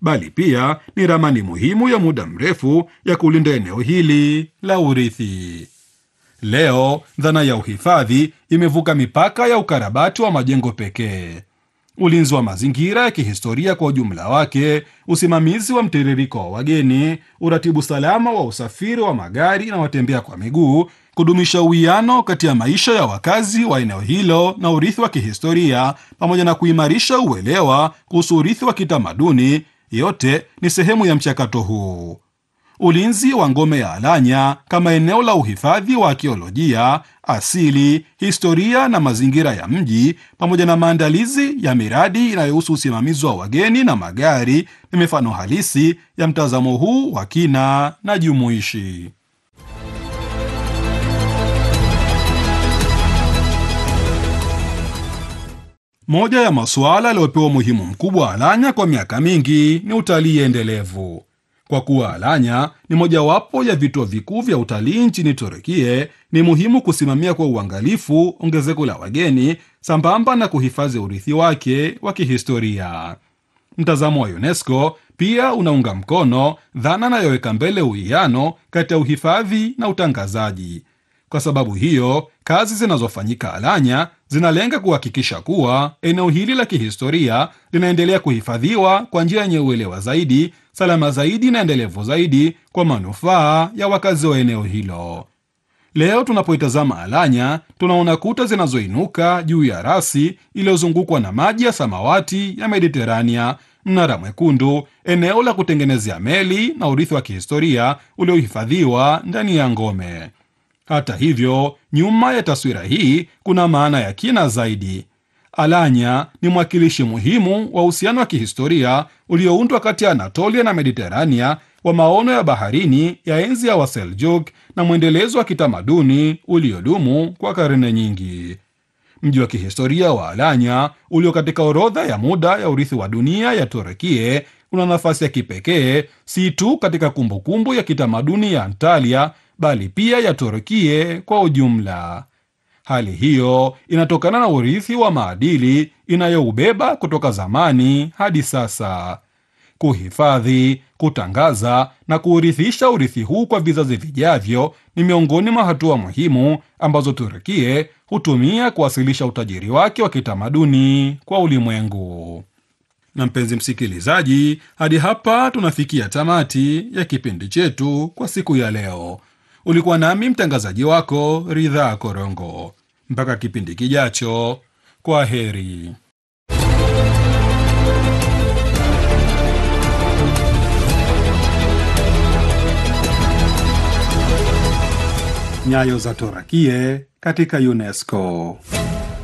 bali pia ni ramani muhimu ya muda mrefu ya kulinda eneo hili la urithi. Leo dhana ya uhifadhi imevuka mipaka ya ukarabati wa majengo pekee. Ulinzi wa mazingira ya kihistoria kwa ujumla wake, usimamizi wa mtiririko wa wageni, uratibu salama wa usafiri wa magari na watembea kwa miguu, kudumisha uwiano kati ya maisha ya wakazi wa eneo hilo na urithi wa kihistoria, pamoja na kuimarisha uelewa kuhusu urithi wa kitamaduni, yote ni sehemu ya mchakato huu. Ulinzi wa ngome ya Alanya kama eneo la uhifadhi wa akiolojia, asili, historia na mazingira ya mji, pamoja na maandalizi ya miradi inayohusu usimamizi wa wageni na magari, ni mifano halisi ya mtazamo huu wa kina na jumuishi. Moja ya masuala yaliyopewa umuhimu mkubwa Alanya kwa miaka mingi ni utalii endelevu. Kwa kuwa Alanya ni mojawapo ya vituo vikuu vya utalii nchini Turukie, ni muhimu kusimamia kwa uangalifu ongezeko la wageni sambamba na kuhifadhi urithi wake wa kihistoria. Mtazamo wa UNESCO pia unaunga mkono dhana inayoweka mbele uwiano kati ya uhifadhi na utangazaji. Kwa sababu hiyo, kazi zinazofanyika Alanya zinalenga kuhakikisha kuwa eneo hili la kihistoria linaendelea kuhifadhiwa kwa njia yenye uelewa zaidi, salama zaidi na endelevu zaidi kwa manufaa ya wakazi wa eneo hilo. Leo tunapoitazama Alanya, tunaona kuta zinazoinuka juu ya rasi iliyozungukwa na maji ya samawati ya Mediterania, mnara mwekundu, eneo la kutengenezea meli na urithi wa kihistoria uliohifadhiwa ndani ya ngome. Hata hivyo, nyuma ya taswira hii kuna maana ya kina zaidi. Alanya ni mwakilishi muhimu wa uhusiano wa kihistoria ulioundwa kati ya Anatolia na Mediterania, wa maono ya baharini ya enzi ya Waseljuk na mwendelezo wa kitamaduni uliodumu kwa karne nyingi. Mji wa kihistoria wa Alanya ulio katika orodha ya muda ya urithi wa dunia ya Turukie una nafasi ya kipekee si tu katika kumbukumbu ya kitamaduni ya Antalya bali pia ya Turukie kwa ujumla. Hali hiyo inatokana na urithi wa maadili inayoubeba kutoka zamani hadi sasa. Kuhifadhi, kutangaza na kuurithisha urithi huu kwa vizazi vijavyo ni miongoni mwa hatua muhimu ambazo Turukie hutumia kuwasilisha utajiri wake wa kitamaduni kwa ulimwengu. Na mpenzi msikilizaji, hadi hapa tunafikia tamati ya kipindi chetu kwa siku ya leo. Ulikuwa nami mtangazaji wako Ridhaa Korongo. Mpaka kipindi kijacho, kwa heri. Nyayo za Torakie katika UNESCO.